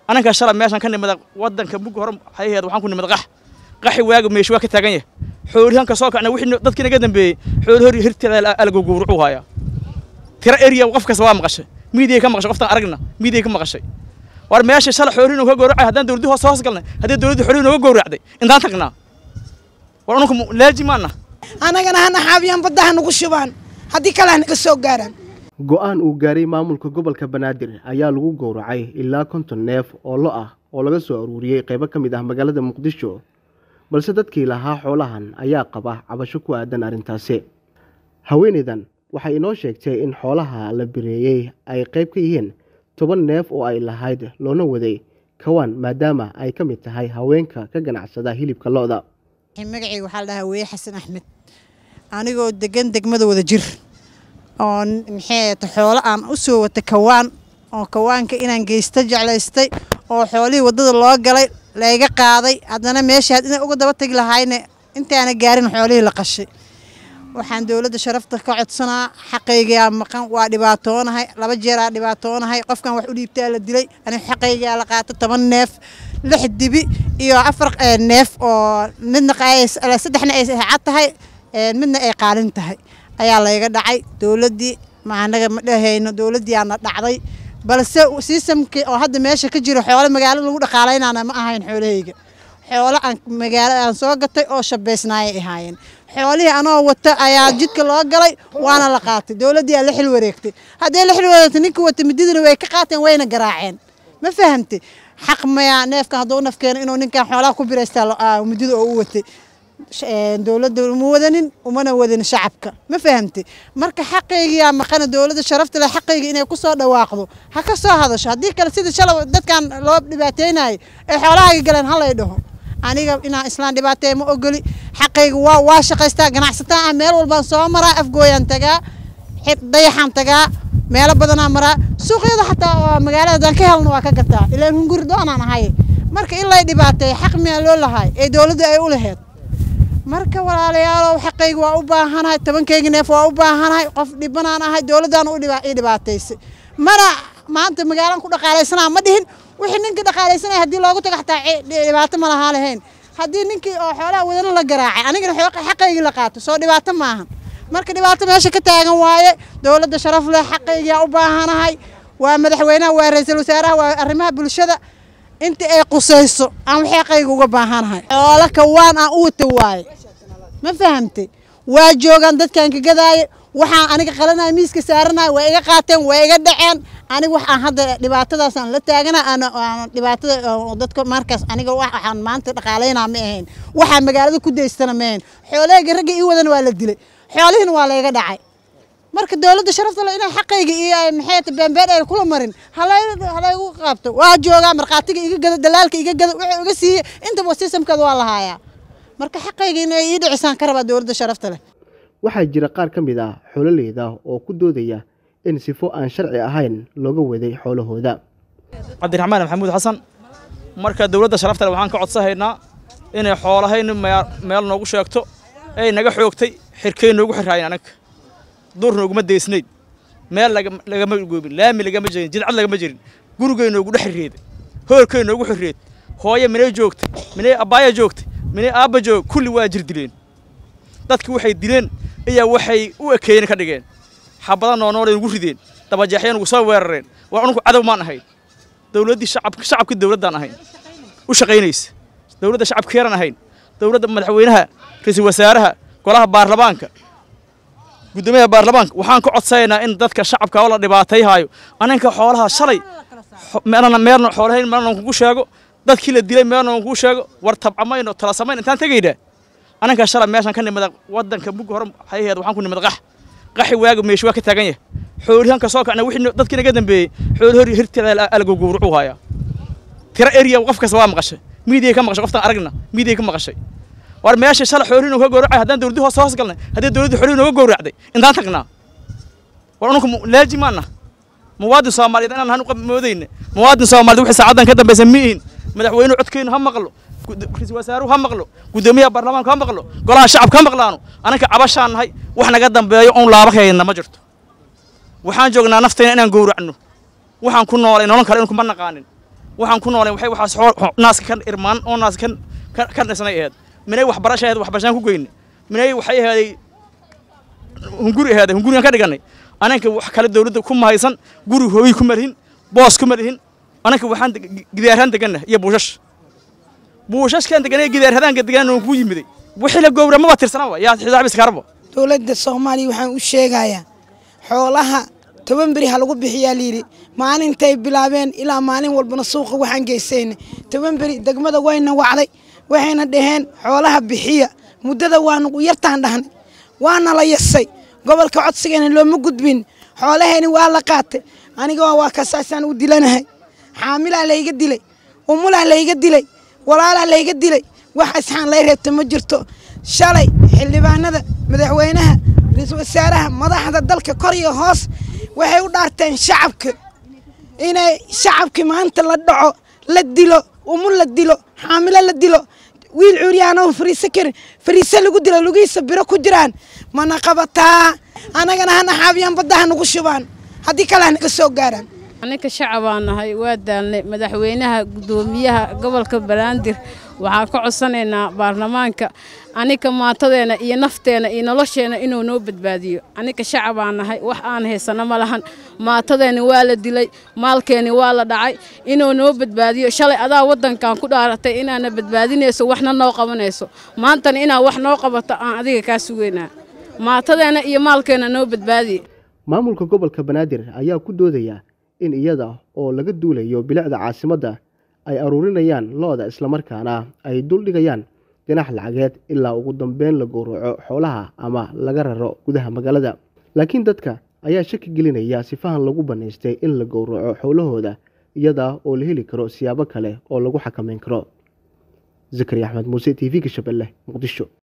ananka shalay meeshan ka nimida wadanka mug hore waxay ahayd waxaan ku nimid qax qaxi waaga meesha waa ka taagan yahay xoolihan ka soo kacna wixii dadkii naga dambeeyey xooli hor hirteeda alagu gowrucu hayaa tira area qof kasta waa maqashay miidiya ka maqashay qoftaan aragna miidiya ka maqashay war meesha shalay xoolihi nooga gowracay haddaan dowladii hoos hoos galnay haddii dowladdii xoolihi nooga gowracday intaan tagnaa war anunku laaji maana annagana hana xaabiyaan badda ha nagu shubaan haddii kale hanaga soo gaaraan go-aan uu gaaray maamulka gobolka banaadir ayaa lagu gowracay ilaa konton neef oo lo ah oo laga soo aruuriyey qaybo ka mid ah magaalada muqdisho balse dadkii lahaa xoolahan ayaa qaba cabasho ku aadan arrintaasi haweenaydan waxay inoo sheegtay in xoolaha la bireeyey ay qayb ka yihiin toban neef oo ay lahayd loona waday kawaan maadaama ay ka mid tahay haweenka ka ganacsada hilibka lo-da magacayga waxaa la dhahaa weye xasan axmed anigoo degan degmada wada jir oo maxay xoolo aan u soo wata kawaan oo kawaanka inaan geysta jeclaystay oo xoolihii waddada loo galay layga qaaday haddana meesha inay uga daba tagi lahayne intaana gaarin xoolihii la qashay waxaan dowladda sharafta ka codsanaa xaqaygaa maqan waa dhibaatoonahay laba jeeraa dhibaatoonahay qofkan wax u dhiibtaa la dilay aniga xaqaygaa la qaato toban neef lix dibi iyo afar neef oo midna saddexna ay cad tahay midna ay qaalin tahay ayaa layga dhacay dowladdii ma anaga ma dhahayno dowladdiiaana dhacday balse siisamkii oo hadda meesha ka jiro xoolo magaalo lagu dhaqaalaynana ma ahayn xoolahayga xoolo aan magaalo aan soo gatay oo shabaysnaayay ahaayeen xoolihii anoo wata ayaa jidka loo galay waana la qaatay dowladdii aa la xil wareegtay haddii la xil wareegtay ninka wata mididana way ka qaateen wayna garaaceen ma fahamtay xaq mayaa neefkan hadduu naf keeno inuu ninkan xoolaha ku biraystaa midida oo u watay dowladda uma wadanin umana wadanin shacabka ma fahamtay marka xaqaygiyaa maqana dowladda sharafta leh xaqayga inay ku soo dhawaaqdo ha ka soo hadasho haddii kale sida shalay dadkan loo dhibaateynayo ee xoolahayga galeen halay dhaho aniga inaan islaan dhibaateeya ma ogoli xaqayga waa waa shaqaystaa ganacsataa ah meel walbaan soo maraa afgooyaan tagaa dayaxaan tagaa meelo badanaa maraa suuqyada xataa magaalada haddaan ka helno waa ka gataa ilaan hunguri doonaan ahay marka in lay dhibaateeya xaq miyaa loo lahay ee dowladda ay u laheyd marka walaalayaalow xaqayga waa u baahanahay tobankayga neef waa u baahanahay qof dhibanaan ahay dowladdan ii dhibaataysay mana maanta magaalaan ku dhaqaalaysanaa ma dhihin wixii ninkii dhaqaalaysanaya haddii loogu tago xataa dhibaato ma lahaa lahayn haddii ninkii oo xoolaha wadana la garaacay anigana xaqaygii la qaato soo dhibaato maahan marka dhibaato meesha ka taagan waaye dowladda sharaf leh xaqaygiyaa u baahanahay waa madaxweynaha waa ra-iisul wasaaraha waa arrimaha bulshada inta ay qusayso aan wax xaqayga uga baahanahay xoolo kawaan aan u wata waaye ma fahamtay waa joogaan dadkan ka gadaaye waxaan aniga qalanaya miiska saaranaya waa iga qaateen waa iga dhaceen aniga waxaan hadda dhibaatadaasaan la taagana aan dhibaatada dadka markaas aniga waxaan maanta dhaqaalaynaa ma ahayn waxaa magaalada ku daystana ma ahayn xoolahayga ragga ii wadana waa la dilay xoolihiina waa layga dhacay marka dowladda sharafta le inay xaqayga iyo maxay ta beembeen ay kula marin halaygu qaabto waa joogaa markhaatiga iga gada dalaalka iga gada wuxuu iga siiyey intaba sistamkeeda waa lahaayaa marka xaqayga inay ii dhicisaan ka rabaa dowladda sharafta leh waxaa jira qaar ka mid ah xoololeyda oo ku doodaya in sifo aan sharci ahayn looga waday xoolahooda cabdiraxmaan maxamuud xasan marka dowladda sharafta leh waxaan ka codsahaynaa inay xoolahayni meel noogu sheegto ay naga xoogtay xirkey noogu xiraayen anaga duur nooguma deysnayd meel lagama goobin laami lagama jirin jidcad lagama jirin gurigay noogu dhex xirreeda hoolkay noogu xirreed hooye minay joogtay minay abbaaya joogtay minay aabba joog kulli waa jir dileen dadki waxay dileen ayaa waxay u ekeeyeen ka dhigeen xabada noonoolay nugu rideen dabajeexya nugu soo weerareen war anunku cadow maan ahayn dowladdii shacabka shacabkii dowladdaan ahayn u shaqaynaysa dowladda shacabkeeran ahayn dowladda madaxweynaha ra-iisul wasaaraha golaha baarlamaanka guddoomiyaha baarlamaanka waxaan ka codsanaynaa in dadka shacabka oo la dhibaatayhaayo aninka xoolaha shalay meelna meelna xoolahayn meelna kugu sheego dadkii la dilay meelna kugu sheego war tabcamayno tala samayn intaan tegaynaa ananka shalay meeshan ka nimida wadanka mug hore waxay ahayd waxaan ku nimid qax qaxi waaga meesha waa ka taagan yahay xoolihan ka soo kacna wixii dadkii naga dambeeyey xooli hor hirteeda alagu gowrucu hayaa tira area qof kasta waa maqashay miidiya ka maqashay qoftaan aragna miidiya ka maqashay war meesha shalay xoolihi nooga gowracay haddaan dowladdii hoos hoos galnay haddii dowladdii xoolihi nooga gowracday intaan tagnaa war anunku laaji maana muwaadin soomaaliyeed inaan hanu moodayna muwaadin soomaaliyeed wixii saacadan ka dambaysa ma ihin madaxweynuhu codkeynu ha maqlo ra-iisul wasaaruhu ha maqlo guddoomiyaha baarlamaanka ha maqlo golaha shacabka ha maqlaano ananka cabashaan nahay wax naga dambeeyo oon laaba hayna ma jirto waxaan joognaa naftayna inaan gowracno waxaan ku noolay nolon kale inkuma naqaanin waxaan ku noolayn waxay waxaas xool naaska kan irmaan oo naaska kan ka- ka dhisnay ahayd minay waxbarasha ahayd waxbarashaan ku geyne minay waxay ahaaday hunguri ahaaday hungurigan ka dhiganay ananka wax kale dawladda ku mahaysan guri hooyi kuma lihin boos kuma lihin ananka waxaan deg- gidaarhaan deganna iyo buushash buushashkaan deganay gidaarhadaanka deganna waan ku yimiday wixii la gowra maba tirsanaba yaa xisaab iskaraba dowladda soomaaliya waxaan u sheegayaa xoolaha toban beri ha lagu bixiyaa layidhi maalintay bilaabeen ilaa maalin walbana suuqa waxaan geysayna toban beri degmada wayna wacday waxayna dhaheen xoolaha bixiya muddada waanu yartaan dhahnay waana la yasay gobolka codsigeena looma gudbin xoolaheeni waa la qaatay aniga waa kasaasaan u dilanahay xaamilaa layga dilay umulaa layga dilay walaalaa layga dilay wax isxaan lay reebta ma jirto shalay xildhibaanada madaxweynaha ra-iisul wasaaraha madaxda dalka kor iyo hoos waxay u dhaarteen shacabka inay shacabkii maanta la dhaco la dilo umul la dilo xaamilo la dilo wiil cuuryaano fariise karin fariise lagu dilo lugihiisa biro ku jiraan mana qabataa annagana hana xaabiyaan baddaha nagu shubaan haddii kale hanaga soo gaaraan aninka shacabaan nahay waa daalnay madaxweynaha guddoomiyaha gobolka banaadir waxaan ka codsanaynaa baarlamaanka aninka maatadeena iyo nafteena iyo nolosheena inuu noo badbaadiyo aninka shacabaan nahay wax aan haysano ma lahan maatadeeni waa la dilay maalkeeni waa la dhacay inuu noo badbaadiyo shalay adaa waddankan ku dhaaratay inaana badbaadinayso waxna noo qabanayso maantana inaa wax noo qabato aan adiga kaa sugaynaa maatadeena iyo maalkeena noo badbaadiye maamulka gobolka banaadir ayaa ku doodaya in iyada oo laga duulayo bilicda caasimadda ay aruurinayaan lo-da islamarkaana ay duldhigayaan dhinax lacageed ilaa ugu dambeyn la gowraco xoolaha ama laga raro gudaha magaalada laakiin dadka ayaa shaki gelinaya sifahan lagu bannaystay in la gowraco xoolahooda iyada oo la heli karo siyaabo kale oo lagu xakamayn karo zakari axmed muuse t v-ga shabeelle muqdisho